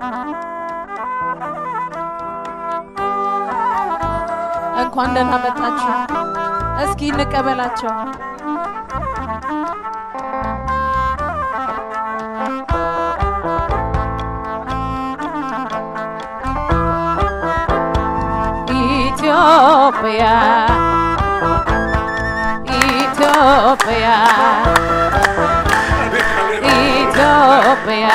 እንኳን ደህና መጣችሁ። እስኪ እንቀበላቸው። ኢትዮጵያ ኢትዮጵያ ኢትዮጵያ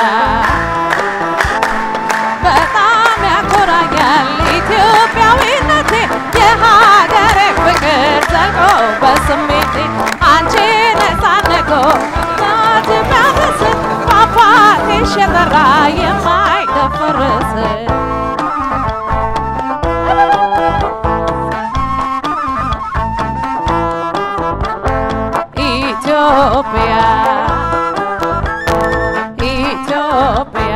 በጣም ያኮራኛል ኢትዮጵያዊነቴ የሀገሬ ፍቅር ዘልቆ በስሜቴ አንቺ ነፃነጎ ናት የሚያበስር ፏፏቴሽ የጠራ የማይደፈርስ ኢትዮጵያ ኢትዮጵያ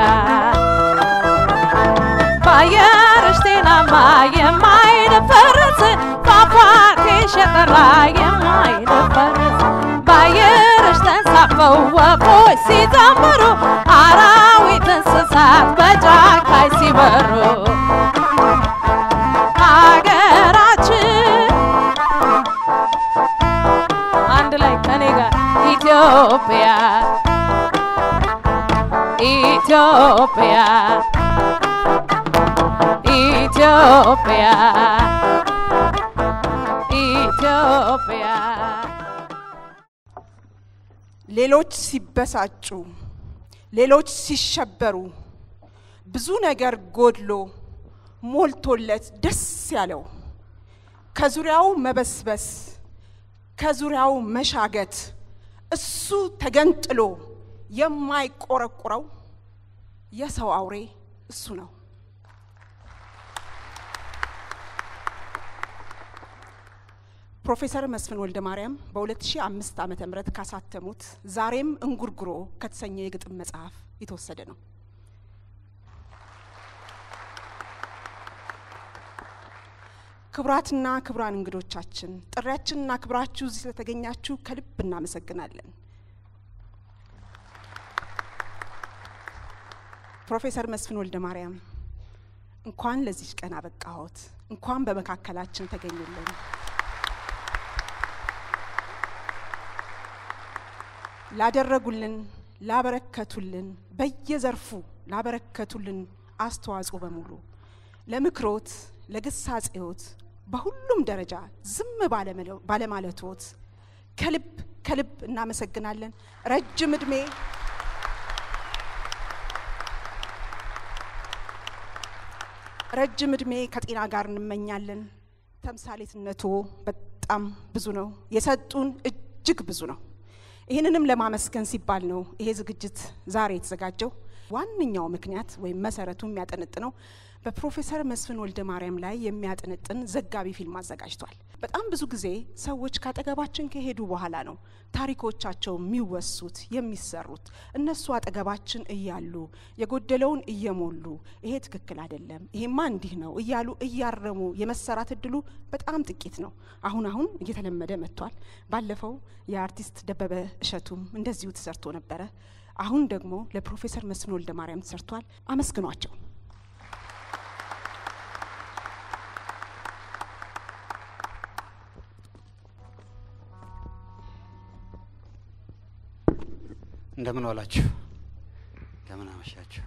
በአየርሽ ጤናማ የማይደፈርስ ፏፏቴሽ የጠራ የማይደፈርስ በአየርሽ ተንሳፈው ወፎች ሲዘምሩ አራዊት እንስሳት በጫካይ ሲበሩ ሀገራችን አንድ ላይ ከኔ ጋር ኢትዮጵያ ኢትዮጵያ ኢትዮጵያ ኢትዮጵያ ሌሎች ሲበሳጩ፣ ሌሎች ሲሸበሩ፣ ብዙ ነገር ጎድሎ ሞልቶለት ደስ ያለው ከዙሪያው መበስበስ፣ ከዙሪያው መሻገት፣ እሱ ተገንጥሎ የማይቆረቁረው የሰው አውሬ እሱ ነው። ፕሮፌሰር መስፍን ወልደ ማርያም በ2005 ዓ ም ካሳተሙት ዛሬም እንጉርጉሮ ከተሰኘ የግጥም መጽሐፍ የተወሰደ ነው። ክቡራትና ክቡራን እንግዶቻችን ጥሪያችንና ክብራችሁ እዚህ ስለተገኛችሁ ከልብ እናመሰግናለን። ፕሮፌሰር መስፍን ወልደ ማርያም እንኳን ለዚች ቀን አበቃዎት፣ እንኳን በመካከላችን ተገኙልን። ላደረጉልን፣ ላበረከቱልን፣ በየዘርፉ ላበረከቱልን አስተዋጽኦ በሙሉ ለምክሮት፣ ለግሳጼዎት በሁሉም ደረጃ ዝም ባለማለቶት ከልብ ከልብ እናመሰግናለን። ረጅም እድሜ ረጅም እድሜ ከጤና ጋር እንመኛለን። ተምሳሌትነቶ በጣም ብዙ ነው። የሰጡን እጅግ ብዙ ነው። ይህንንም ለማመስገን ሲባል ነው ይሄ ዝግጅት ዛሬ የተዘጋጀው። ዋነኛው ምክንያት ወይም መሰረቱ የሚያጠነጥነው በፕሮፌሰር መስፍን ወልደ ማርያም ላይ የሚያጠነጥን ዘጋቢ ፊልም አዘጋጅቷል። በጣም ብዙ ጊዜ ሰዎች ካጠገባችን ከሄዱ በኋላ ነው ታሪኮቻቸው የሚወሱት የሚሰሩት። እነሱ አጠገባችን እያሉ የጎደለውን እየሞሉ ይሄ ትክክል አይደለም፣ ይሄማ እንዲህ ነው እያሉ እያረሙ የመሰራት እድሉ በጣም ጥቂት ነው። አሁን አሁን እየተለመደ መጥቷል። ባለፈው የአርቲስት ደበበ እሸቱም እንደዚሁ ተሰርቶ ነበረ። አሁን ደግሞ ለፕሮፌሰር መስፍን ወልደ ማርያም ተሰርቷል። አመስግኗቸው። እንደምን ዋላችሁ? እንደምን አመሻችሁ?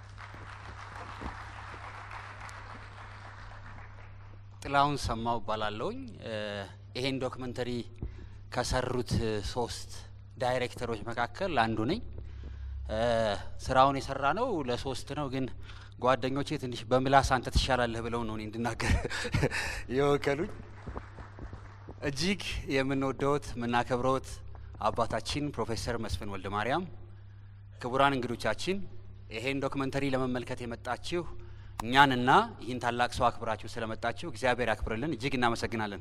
ጥላሁን ሰማው እባላለሁኝ። ይሄን ዶክመንተሪ ከሰሩት ሶስት ዳይሬክተሮች መካከል አንዱ ነኝ። ስራውን የሰራ ነው ለሶስት ነው፣ ግን ጓደኞቼ ትንሽ በምላስ አንተ ትሻላለህ ብለው ነው እኔ እንድናገር የወከሉኝ። እጅግ የምንወደውት የምናከብረውት አባታችን ፕሮፌሰር መስፍን ወልደ ማርያም፣ ክቡራን እንግዶቻችን፣ ይሄን ዶክመንተሪ ለመመልከት የመጣችሁ እኛንና ይህን ታላቅ ሰው አክብራችሁ ስለመጣችሁ እግዚአብሔር ያክብርልን። እጅግ እናመሰግናለን።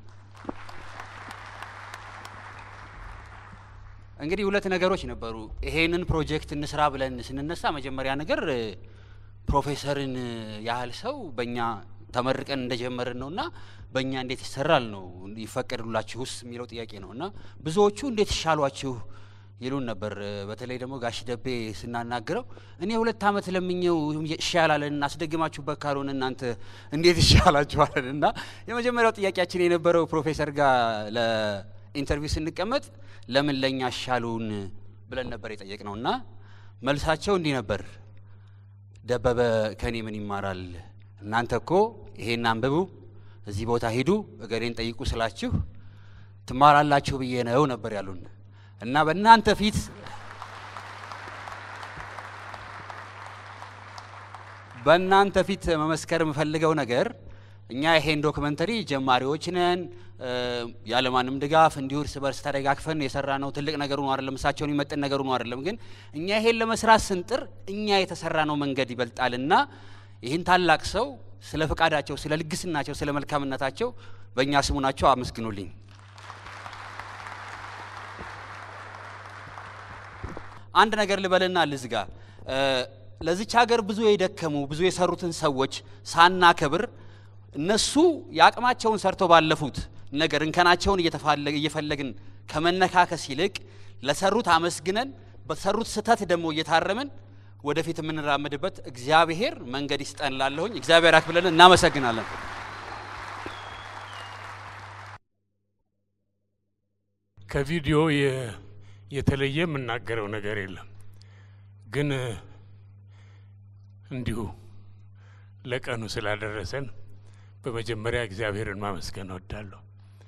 እንግዲህ ሁለት ነገሮች ነበሩ። ይሄንን ፕሮጀክት እንስራ ብለን ስንነሳ መጀመሪያ ነገር ፕሮፌሰርን ያህል ሰው በእኛ ተመርቀን እንደጀመርን ነውና በእኛ እንዴት ይሰራል ነው ይፈቀድላችሁስ የሚለው ጥያቄ ነው እና ብዙዎቹ እንዴት ይሻሏችሁ ይሉን ነበር። እ፣ በተለይ ደግሞ ጋሽ ደቤ ስናናግረው እኔ ሁለት ዓመት ለምኘው ይሻላለን አስደግማችሁበት ካልሆነ እናንተ እንዴት ይሻላችኋለን? እና የመጀመሪያው ጥያቄያችን የነበረው ፕሮፌሰር ጋር ለኢንተርቪው ስንቀመጥ ለምን ለእኛ ሻሉን ብለን ነበር የጠየቅ ነው እና መልሳቸው እንዲህ ነበር። ደበበ ከኔ ምን ይማራል? እናንተ እኮ ይሄን አንብቡ፣ እዚህ ቦታ ሂዱ፣ እገሌን ጠይቁ ስላችሁ ትማራላችሁ ብዬ ነው ነበር ያሉን እና በእናንተ ፊት በእናንተ ፊት መመስከር የምፈልገው ነገር እኛ ይሄን ዶክመንተሪ ጀማሪዎች ነን፣ እ፣ ያለማንም ድጋፍ እንዲሁ እርስ በርስ ተደጋግፈን የሰራ ነው። ትልቅ ነገሩ ነው አይደለም፣ እሳቸውን የሚመጥን ነገሩ ነው አይደለም። ግን እኛ ይሄን ለመስራት ስንጥር እኛ የተሰራ ነው መንገድ ይበልጣልና ይህን ታላቅ ሰው ስለ ፈቃዳቸው፣ ስለ ልግስናቸው፣ ስለ መልካምነታቸው በእኛ ስሙ ናቸው። አመስግኑልኝ። አንድ ነገር ልበልና ልዝጋ። እ፣ ለዚች ሀገር ብዙ የደከሙ ብዙ የሰሩትን ሰዎች ሳናከብር እነሱ የአቅማቸውን ሰርተው ባለፉት ነገር እንከናቸውን እየተፋለ- እየፈለግን ከመነካከስ ይልቅ ለሰሩት አመስግነን በሰሩት ስህተት ደግሞ እየታረምን ወደፊት የምንራመድበት እግዚአብሔር መንገድ ይስጠን። ላለሁኝ እግዚአብሔር አክብለን እናመሰግናለን። ከቪዲዮ የ- የተለየ የምናገረው ነገር የለም። ግን እ፣ እንዲሁ ለቀኑ ስላደረሰን በመጀመሪያ እግዚአብሔርን ማመስገን እወዳለሁ።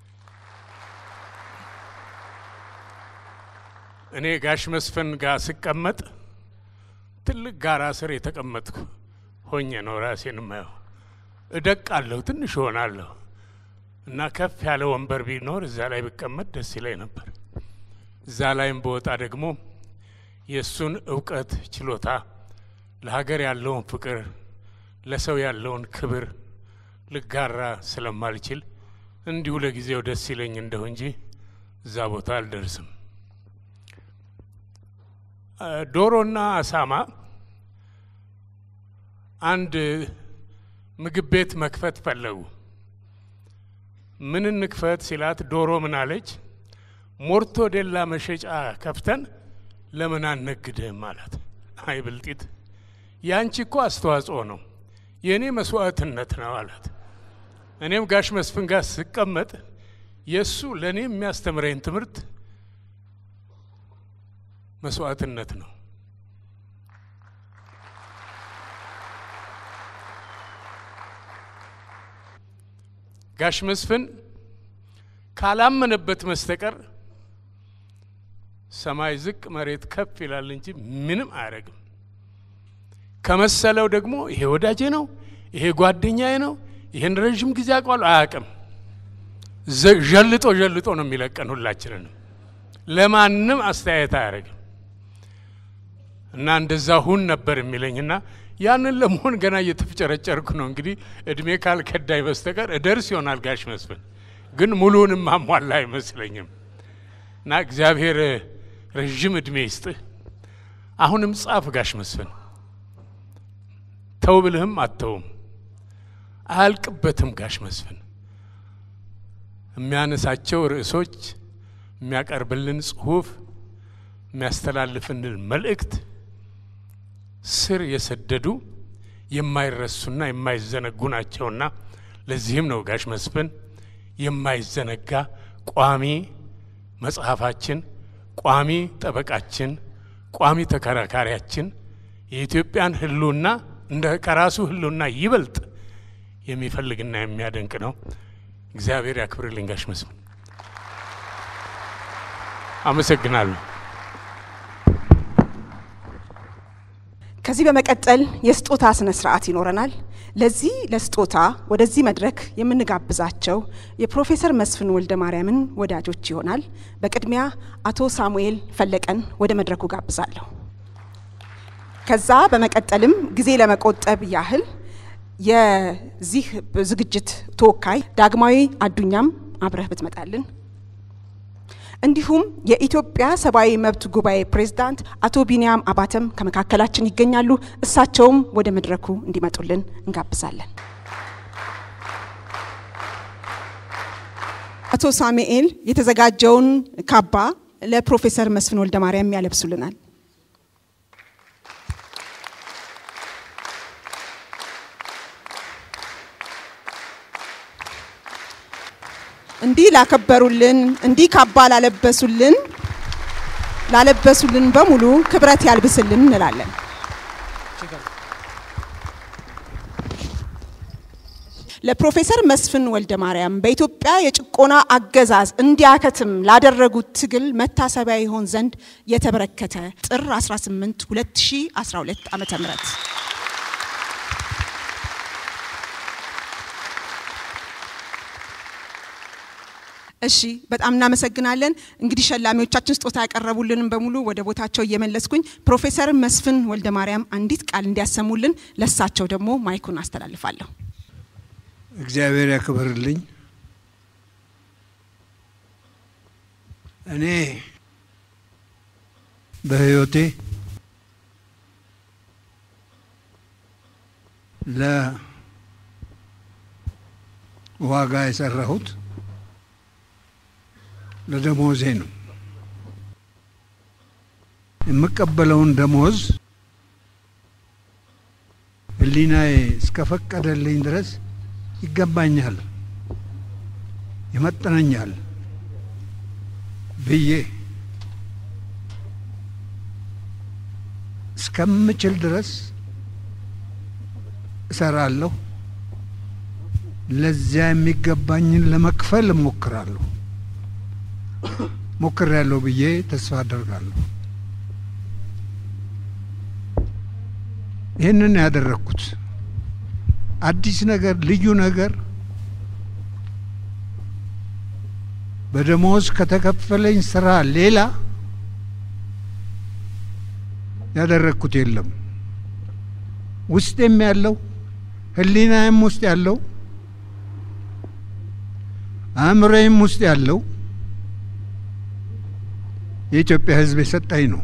እኔ ጋሽ መስፍን ጋር ስቀመጥ ትልቅ ጋራ ስር የተቀመጥኩ ሆኜ ነው ራሴን ማየው። እደቃለሁ፣ ትንሽ እሆናለሁ እና ከፍ ያለ ወንበር ቢኖር እዛ ላይ ብቀመጥ ደስ ይለኝ ነበር። እዛ ላይም በወጣ ደግሞ የእሱን እውቀት፣ ችሎታ፣ ለሀገር ያለውን ፍቅር፣ ለሰው ያለውን ክብር ልጋራ ስለማልችል እንዲሁ ለጊዜው ደስ ይለኝ እንደሁ እንጂ እዛ ቦታ አልደርስም። እ፣ ዶሮና አሳማ አንድ ምግብ ቤት መክፈት ፈለጉ። ምን እንክፈት ሲላት ዶሮ ምን አለች? ሞርቶ ዴላ መሸጫ ከፍተን ለምን አነግድህም አላት። አይ ብልጢት፣ ያንቺ እኮ አስተዋጽኦ ነው፣ የእኔ መስዋዕትነት ነው አላት። እኔም ጋሽ መስፍን ጋር ስቀመጥ የእሱ ለእኔ የሚያስተምረኝ ትምህርት መስዋዕትነት ነው። ጋሽ መስፍን ካላመነበት መስተቀር ሰማይ ዝቅ መሬት ከፍ ይላል እንጂ ምንም አያደርግም። ከመሰለው ደግሞ ይሄ ወዳጄ ነው፣ ይሄ ጓደኛዬ ነው፣ ይሄን ረዥም ጊዜ አውቀዋለሁ አያውቅም። ዘ- ዠልጦ ዠልጦ ነው የሚለቀን ሁላችንንም። ለማንም አስተያየት አያደርግም እና እንደዛ ሁን ነበር የሚለኝና ያንን ለመሆን ገና እየተፍጨረጨርኩ ነው። እንግዲህ እድሜ ካልከዳኝ በስተቀር እደርስ ይሆናል ጋሽ መስፍን፣ ግን ሙሉውንም ማሟላ አይመስለኝም። እና እግዚአብሔር ረዥም እድሜ ይስጥህ። አሁንም ጻፍ ጋሽ መስፍን፣ ተው ብልህም አተውም፣ አያልቅበትም ጋሽ መስፍን። የሚያነሳቸው ርዕሶች፣ የሚያቀርብልን ጽሁፍ፣ የሚያስተላልፍልን መልእክት ስር የሰደዱ የማይረሱና የማይዘነጉ ናቸውና ለዚህም ነው ጋሽ መስፍን የማይዘነጋ ቋሚ መጽሐፋችን፣ ቋሚ ጠበቃችን፣ ቋሚ ተከራካሪያችን የኢትዮጵያን ሕልውና እንደ ከራሱ ሕልውና ይበልጥ የሚፈልግና የሚያደንቅ ነው። እግዚአብሔር ያክብርልኝ ጋሽ መስፍን። አመሰግናለሁ። ከዚህ በመቀጠል የስጦታ ስነ ስርዓት ይኖረናል። ለዚህ ለስጦታ ወደዚህ መድረክ የምንጋብዛቸው የፕሮፌሰር መስፍን ወልደ ማርያምን ወዳጆች ይሆናል። በቅድሚያ አቶ ሳሙኤል ፈለቀን ወደ መድረኩ ጋብዛለሁ። ከዛ በመቀጠልም ጊዜ ለመቆጠብ ያህል የዚህ ዝግጅት ተወካይ ዳግማዊ አዱኛም አብረህ ብትመጣልን እንዲሁም የኢትዮጵያ ሰብአዊ መብት ጉባኤ ፕሬዝዳንት አቶ ቢንያም አባተም ከመካከላችን ይገኛሉ። እሳቸውም ወደ መድረኩ እንዲመጡልን እንጋብዛለን። አቶ ሳሙኤል የተዘጋጀውን ካባ ለፕሮፌሰር መስፍን ወልደ ማርያም ያለብሱልናል። እንዲህ ላከበሩልን፣ እንዲህ ካባ ላለበሱልን ላለበሱልን በሙሉ ክብረት ያልብስልን እንላለን። ለፕሮፌሰር መስፍን ወልደ ማርያም በኢትዮጵያ የጭቆና አገዛዝ እንዲያከትም ላደረጉት ትግል መታሰቢያ ይሆን ዘንድ የተበረከተ ጥር 18 2012 ዓ.ም እሺ በጣም እናመሰግናለን። እንግዲህ ሸላሚዎቻችን ስጦታ ያቀረቡልንም በሙሉ ወደ ቦታቸው እየመለስኩኝ ፕሮፌሰር መስፍን ወልደ ማርያም አንዲት ቃል እንዲያሰሙልን ለሳቸው ደግሞ ማይኩን አስተላልፋለሁ። እግዚአብሔር ያክብርልኝ። እኔ በሕይወቴ ለዋጋ የሰራሁት ለደሞዜ ነው። የምቀበለውን ደሞዝ ሕሊናዬ እስከፈቀደልኝ ድረስ ይገባኛል፣ ይመጥነኛል ብዬ እስከምችል ድረስ እሰራለሁ። ለዚያ የሚገባኝን ለመክፈል እሞክራለሁ። ሞክሬያለሁ ብዬ ተስፋ አደርጋለሁ። ይህንን ያደረግኩት አዲስ ነገር ልዩ ነገር በደሞዝ ከተከፈለኝ ስራ ሌላ ያደረግኩት የለም። ውስጤም ያለው ሕሊናዬም ውስጥ ያለው አእምሮዬም ውስጥ ያለው የኢትዮጵያ ሕዝብ የሰጠኝ ነው።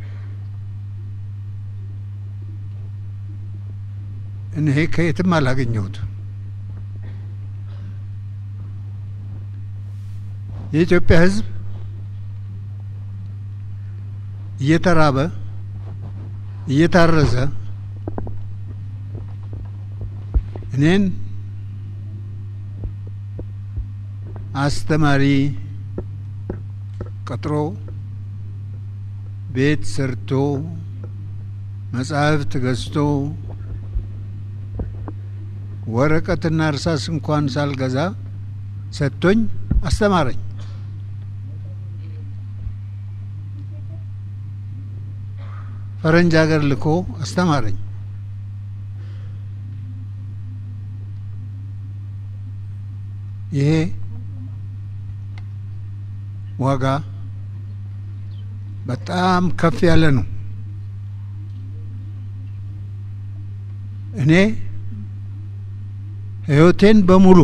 እኔ ከየትም አላገኘሁት። የኢትዮጵያ ሕዝብ እየተራበ እየታረዘ እኔን አስተማሪ ቀጥሮ ቤት ሰርቶ መጻሕፍት ገዝቶ ወረቀትና እርሳስ እንኳን ሳልገዛ ሰጥቶኝ አስተማረኝ። ፈረንጅ ሀገር ልኮ አስተማረኝ። ይሄ ዋጋ በጣም ከፍ ያለ ነው። እኔ ሕይወቴን በሙሉ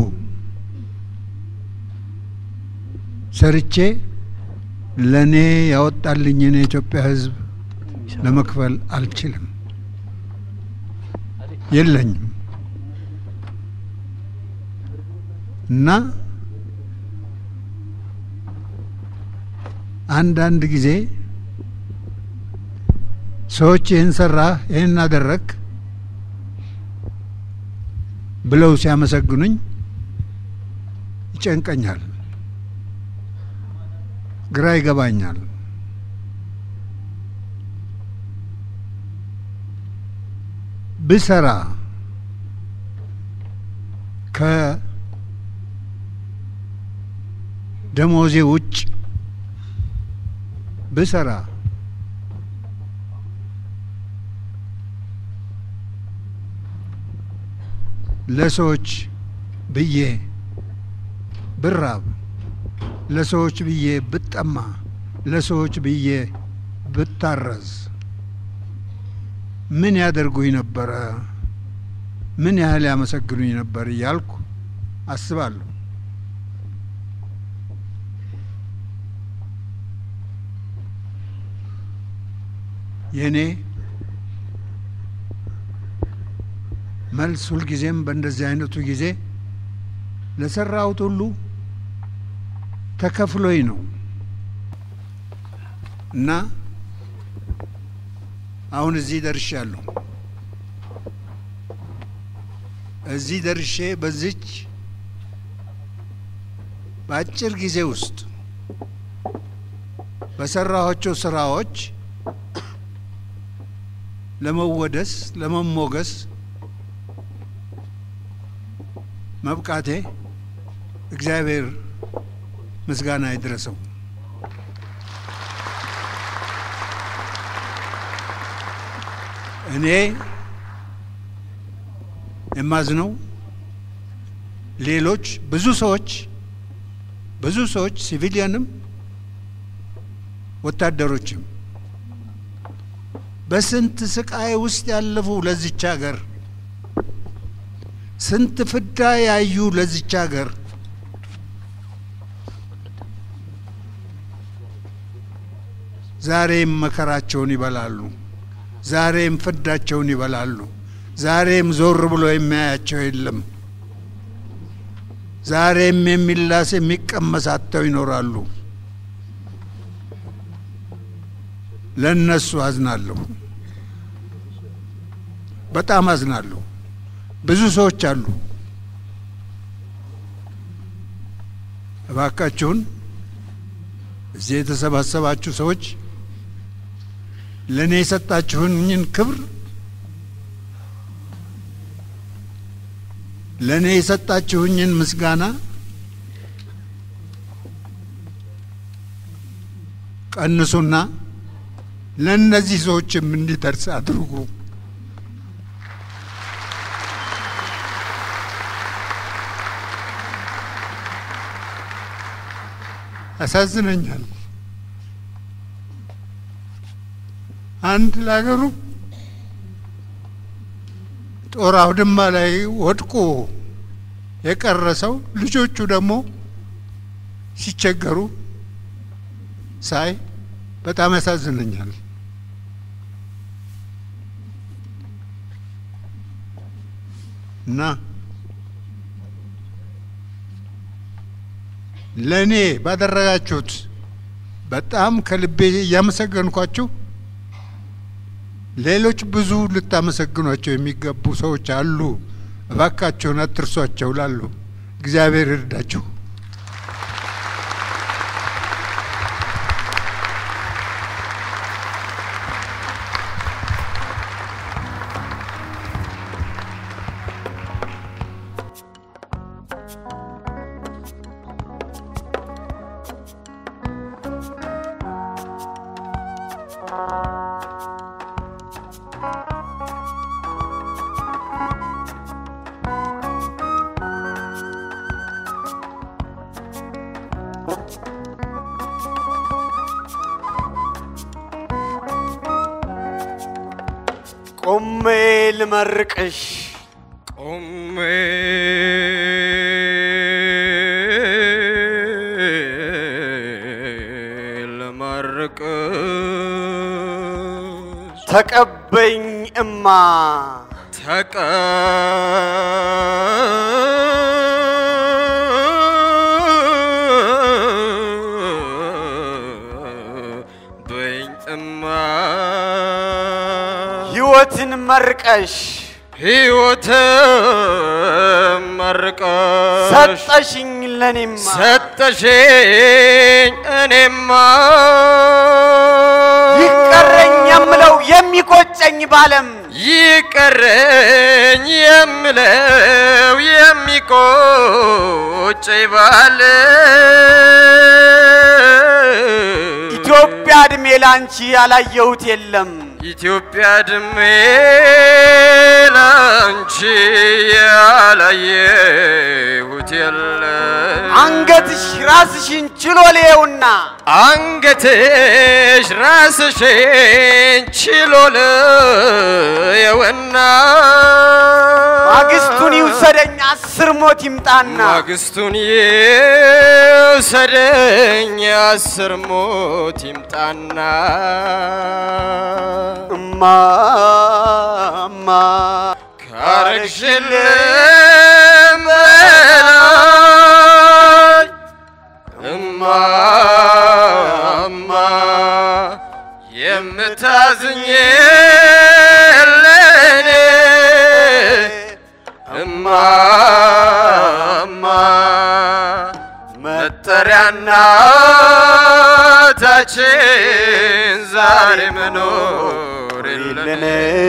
ሰርቼ ለእኔ ያወጣልኝን የኢትዮጵያ ሕዝብ ለመክፈል አልችልም፣ የለኝም እና አንዳንድ ጊዜ ሰዎች ይህን ሰራህ፣ ይህን አደረግ ብለው ሲያመሰግኑኝ ይጨንቀኛል፣ ግራ ይገባኛል። ብሰራ ከደሞዜ ውጭ ብሰራ ለሰዎች ብዬ ብራብ፣ ለሰዎች ብዬ ብጠማ፣ ለሰዎች ብዬ ብታረዝ ምን ያደርጉኝ ነበረ? ምን ያህል ያመሰግኑኝ ነበር እያልኩ አስባለሁ። የእኔ መልስ ሁልጊዜም በእንደዚህ አይነቱ ጊዜ ለሰራሁት ሁሉ ተከፍሎኝ ነው። እና አሁን እዚህ ደርሻለሁ። እዚህ ደርሼ በዚች በአጭር ጊዜ ውስጥ በሰራኋቸው ስራዎች ለመወደስ ለመሞገስ መብቃቴ እግዚአብሔር ምስጋና ይድረሰው። እኔ የማዝነው ሌሎች ብዙ ሰዎች ብዙ ሰዎች ሲቪሊያንም ወታደሮችም በስንት ስቃይ ውስጥ ያለፉ ለዚች ሀገር ስንት ፍዳ ያዩ ለዚች ሀገር ዛሬም መከራቸውን ይበላሉ። ዛሬም ፍዳቸውን ይበላሉ። ዛሬም ዞር ብሎ የሚያያቸው የለም። ዛሬም የሚላስ የሚቀመስ አጥተው ይኖራሉ። ለእነሱ አዝናለሁ፣ በጣም አዝናለሁ። ብዙ ሰዎች አሉ። እባካችሁን እዚህ የተሰባሰባችሁ ሰዎች ለእኔ የሰጣችሁኝን ክብር ለእኔ የሰጣችሁኝን ምስጋና ቀንሱና ለእነዚህ ሰዎችም እንዲደርስ አድርጉ። ያሳዝነኛል። አንድ ለሀገሩ ጦር አውድማ ላይ ወድቆ የቀረ ሰው ልጆቹ ደግሞ ሲቸገሩ ሳይ በጣም ያሳዝነኛል። እና ለእኔ ባደረጋችሁት በጣም ከልቤ እያመሰገንኳችሁ ሌሎች ብዙ ልታመሰግኗቸው የሚገቡ ሰዎች አሉ። እባካቸውን አትርሷቸው ላሉ እግዚአብሔር ይርዳችሁ። ቆሜ ልመርቅሽ ቆሜ ለማርቅሽ ተቀበኝ እማ ተቀበኝ እማ ሕይወትን መርቀሽ ሕይወት መርቀሽ ሰጠሽኝ ለኔማ ሰጠሽኝ እኔማ ይቀረኝ የምለው የሚቆጨኝ ባለም ይቀረኝ የምለው የሚቆጨኝ ባለ ኢትዮጵያ እድሜ ላንቺ ያላየሁት የለም ኢትዮጵያ ድሜ ላንቺ ያላየሁት የለም አንገትሽ ራስሽን ችሎ ልየውና አንገትሽ ራስሽን ችሎ ልየውና ማግስቱን ይውሰደኝ አስር ሞት ይምጣና ማግስቱን ይውሰደኝ አስር ሞት ይምጣና እማ እማ ካረግሽልም በላይ እማ እማ እናታችን ዛሬ መኖር የለን